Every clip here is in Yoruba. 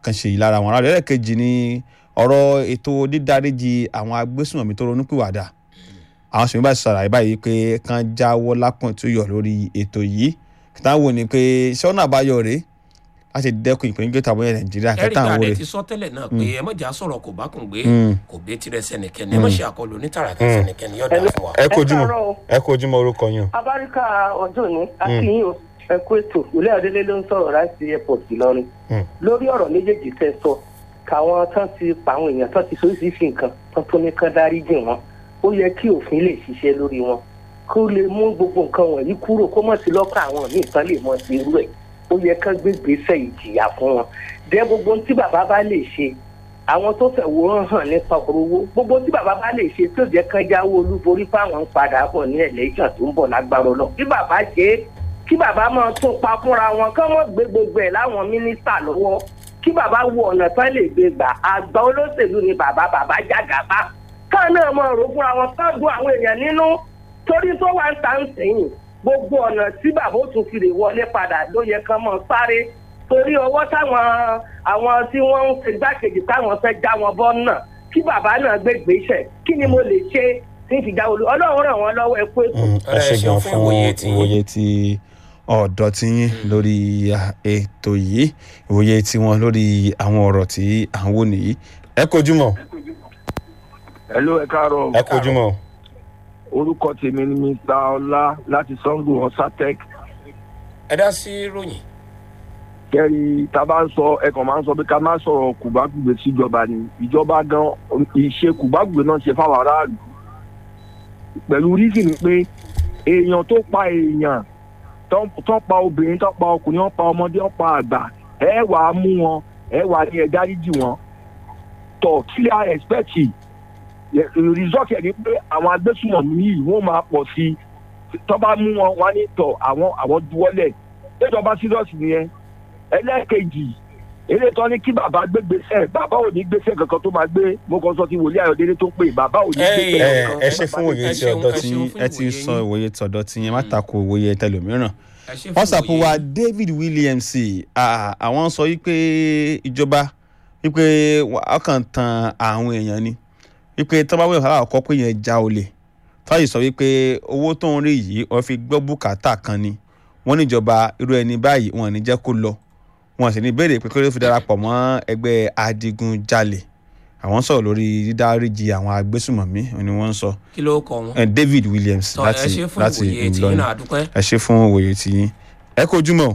àkànṣe yìí lára wọn aráàlú ẹlẹ́ẹ̀kejì ni ọ̀rọ̀ ètò dídáríjì àwọn agbésùnmọ̀mí tó ronúpìwàdà àwọn sèmi bá ṣàlàyé báyìí pé kán jáwọ́ lápọ̀n tó yọ lórí ètò yìí kìtà wò ni pé sọ́nà àbáyọ rèé láti dẹ́kun ìpèníjà tàbí ẹ̀ nàìjíríà ẹ̀rí kẹta àwọn gbàdé rèé. ti sọ tẹ́lẹ̀ náà pé ẹ mọ̀jà sọ̀rọ̀ kò bá kùn gbé Mm. kò gbé tirẹ̀ sẹ́nìkẹ́ni ẹ mọ̀ ṣe àkọlù onítàràtà sẹ́nìkẹ́ni yọ̀dà fún wa. ẹ kojú mọ káàárọ̀ o. ẹ kojú mọ orúkọ yín o. abáríkà ọjọ́ ní akínyìn o ẹ kú ètò ìlẹ́ ọ̀dẹ́lẹ́ ló ń sọ̀rọ̀ láti airport ìlọrin Mm. lórí ọ̀rọ̀ méjèèjì tẹ́ sọ káwọn tán ti pa àwọn èèyàn tán ti sóríṣiríṣi nǹkan tán tó ní kán dárí jìn wọn ó yẹ kí òfin lè ṣiṣẹ́ lórí wọn kó lè mú gbogbo nǹkan wọ̀nyí kúrò kó mọ̀ sí lọ́kàn àwọn míì tán lè mọ̀ sí irú ẹ̀ ó yẹ kán gbé gbèsè ìjìyà fún wọn dẹ́ gbogbo ohun tí bàbá bá lè ṣe àwọn tó fẹ̀wòrán hàn nípa ọ̀rọ̀ owó gbogbo tí bàbá bá lè ṣe tó jẹ́ kán jáwó olúborí fáwọn ń padà bọ̀ ní ẹ̀lẹ́jàn tó ń bọ̀ lágbára lọ kí bàbá ṣe é kí bàbá máa tún pa fúnra wọn kán wọ́n gbé gbogbo ẹ̀ láwọn mínísítà lọ́wọ́ kí bàbá wo ọ̀nà tán lè gbé gbà àgbà olóṣèlú ni bàbá bàbá jàgàbá káà náà máa rò fúnra wọn kán dún àwọn èèyàn nínú torí tó wá ń ta ń sẹ́yìn gbogbo ọ̀nà tí bàbá ó tún fi lè wọlé padà ló yẹ kán mọ́ sáré torí ọwọ́ táwọn àwọn tí wọ́n ń ṣe gbákejì táwọn fẹ́ já wọn bọ́ náà kí bàbá náà gbé gbèsè kí ni mo lè ṣe tí ń fi já olú ọlọ́run ràn wọ́n lọ́wọ́ ẹ pé kù. Mm, ẹ Ọ̀rẹ́, ṣe ẹ gan ṣeun fún fún ìwòye tí yín. ìwòye tí ọ̀dọ́ ti yín lórí ah, ètò yìí ìwòye tí wọn lórí àwọn ọ̀rọ̀ tí à ń wò nìyí. ẹ kojú mọ Hello, ẹ káàárọ̀. ẹ kojú mọ. Orúkọ tèmi ni Mr. Ọlá láti Sango Ọ̀sátẹ́k. ẹ dá sí ròyìn. Kẹ́rì tá a bá ń sọ ẹ̀kan máa ń sọ pé ká má sọ̀rọ̀ kùbákùgbé síjọba ni. Ìjọba gan ìṣe kùbákùgbé náà ṣe fáwọn aráàlú. Pẹ̀lú rísì ni pé èèyàn tó pa èèyàn tó tó pa obìnrin tó pa ọkùnrin tó pa ọmọdé tó pa àgbà ẹ wàá mú wọn ẹ wàá ní ẹ dáríjì wọn. Tọ̀ kí lè a expect result ẹ̀ ni pé àwọn agbésùnmọ̀mí yìí wọ́n máa pọ̀ sí i tó bá mú wọn wá ní tọ̀ àwọn àwọn duwọ́lẹ̀ ìjọba serious nìyẹn ẹlẹ́ẹ̀kejì eré tán ní kí bàbá gbé gbèsè bàbá ò ní gbèsè kankan tó máa gbé mo kàn sọ ti wòlíì ayọ̀délé tó pè bàbá ò ní Ẹ, gbèsè ẹ kankan. ẹ ṣe fún ìwòye ẹ tí ṣeun, ọ̀dọ́ ẹ tí ṣeun yín fún ẹ ti ìwòye sọ yín. ìwòye tọ̀dọ̀ tí yín má tako ìwòye tẹlòmíràn. ẹ ṣe fún whatsapp ìwòye wa yín. david williams ah, àwọn sọ wípé ìjọba wípé ọkàn tan àwọn èèyàn ni wípé tọ́báwé ọ̀hárà ọkọ pé yẹn já olè fáyì sọ wípé owó tó ń rí yìí wọ́n fi gbọ́ bùkátà kan ni wọ́n níjọba irú ẹni báyìí wọn ò ní jẹ́ kó lọ wọn sì ní béèrè pé kí ló fi darapọ̀ mọ́ ẹgbẹ́ adigunjalè àwọn sọ̀rọ̀ lórí dídáríjì àwọn agbésùmọ̀mí ni wọ́n ń sọ kí ló kọ wọn. Eh, david williams tọ ẹ láti ṣe fún láti ìwòye tí yín ìlọrin náà àdúpẹ́. ẹ ṣe fún òye tí yín ẹ kojú mọ́ o.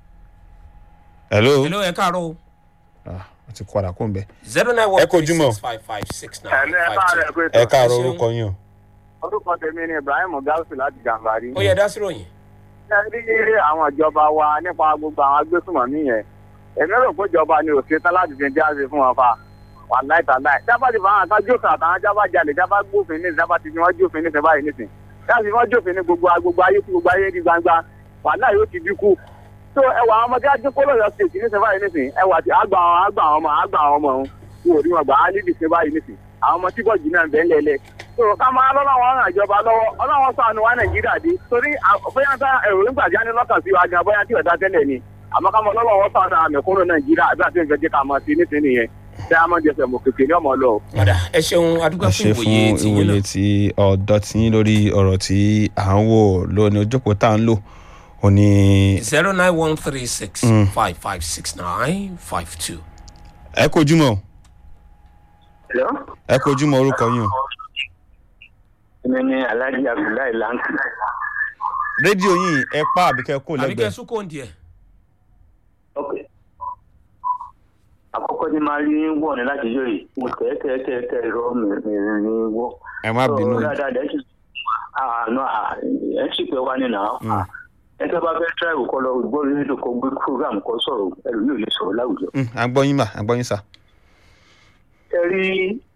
hello hello ẹ káàárọ̀ o. ah wọ́n ti kọ́ àdá kó ń bẹ. zero nine one Ẹ kojú three mọ́. six five five six nine ẹ̀lẹ́ ẹ five bá two. rẹ̀ pé ẹ káàárọ̀ Ẹ ṣeun. orúkọ yín o. orúkọ tèmi ni ibrahim gausu láti gàmbàrí. ó yẹ dá sí ròyìn. ẹ rí àwọn ìjọba wa nípa gbogbo àwọn agbésùnmọ̀mí yẹn èmi rò pé ìjọba ni òṣèré tán láti fi jáde fún wọn fa wà láìtàláì jábá ti fàwọn àtàwọn jókòó àtàwọn jábá jalè jábá gbófin ní jábá ti fi wọn jófin ní sẹbáyé nísìn jábá ti fi wọn jófin ní gbogbo gbogbo ayé tí gbogbo ayé di gbangba wà láì yóò ti dínkù tó ẹwà àwọn ọmọdé adínkù lọ́yọ̀ stéètì ní sẹbáyé nísìn ẹwà ti àgbà àwọn àgbà àwọn ọmọ àgbà àwọn ọmọ òun kú òrí wọn gbà á níbi sẹbáyé nísìn àwọn ọmọ tí bọ́ọ̀jì náà bẹ́ẹ̀ lẹ́lẹ́ tó ká máa lọ́wọ́ ràn ìjọba lọ́wọ́ ọlọ́wọ́ sànù wa nàìjíríà dé torí à- bóyá tá èrò nígbà tí a ní lọ́kàn sí wa gan bóyá tí ọ̀dà tẹ́lẹ̀ ni àmọ́ ká mọ lọ́wọ́ sànù àmẹ̀kúnnù nàìjíríà àbí àti ìfẹ́ jẹ́ ká mọ̀ sí nísìnyí yẹn tí a mọ̀ jẹ́ fẹ̀ mọ̀ kékeré ní ọmọ lọ. padà ẹ ṣeun adúpẹ́ ẹ fún ṣe fún ìwòye tí yín ìwòye náà. tí ọ̀dọ́ tí yín lórí ọ̀rọ̀ tí à ń wò lónìí ojókòó tá à ń lò ò ní. zero nine one three six Mm. five five six nine five two. ẹ kojú mọ́ o. ẹ kojú mọ́ orúkọ yín o. èmi ni alhaji abdullahi lanti rédíò yìí ẹ pa àbíkẹ́ kò àbíkẹ́ lẹ́gbẹ̀ẹ́. sùkò ń diẹ. ok àkọ́kọ́ tí máa rí wọ̀ ní láti yọ yìí mo tẹ́ tẹ́ tẹ́ tẹ́ irọ́ mi mi ní wọ́. ẹ má bínú. Ó dáadáa dẹ́ sì àánú ẹ̀ sì pé wá nínú àwọn. ẹ tẹ́ bá fẹ́ tíráìwù kọ́ lọ gbọ́ rédíò kó gbé program kọ́ sọ̀rọ̀ ẹlòmíì ò lè sọ̀rọ̀ láwùjọ. Mm, agbọ́yìn mà agbọ́yìn sà. ẹ rí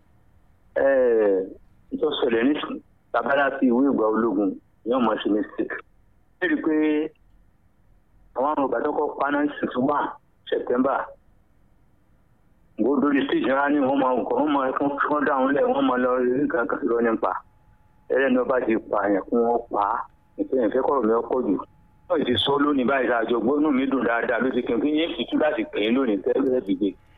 ìtọ́sẹ̀lẹ̀ nísìnyí tabara fi ìwé ìgbà ológun yóò mọ̀ sí mistake. ẹ rí i pé àwọn àrùn ìbátọ́kọ̀ paná six one september gbódò di stage ńlá ní wọ́n máa nǹkan wọ́n máa fún fún dáhùn lẹ̀ wọ́n máa lọ rí nǹkan kan lọ nípa ẹlẹ́ni ọba ti pa àyàn kún wọn pa á ìfẹ́ ìfẹ́ kọ̀rọ̀ mi ọkọ̀ jù wọ́n ti sọ lónìí báyìí àjọ gbónú mi dùn dáadáa ló ti kí n kí yín fi tú láti pè é lónìí tẹ́lẹ̀ dìde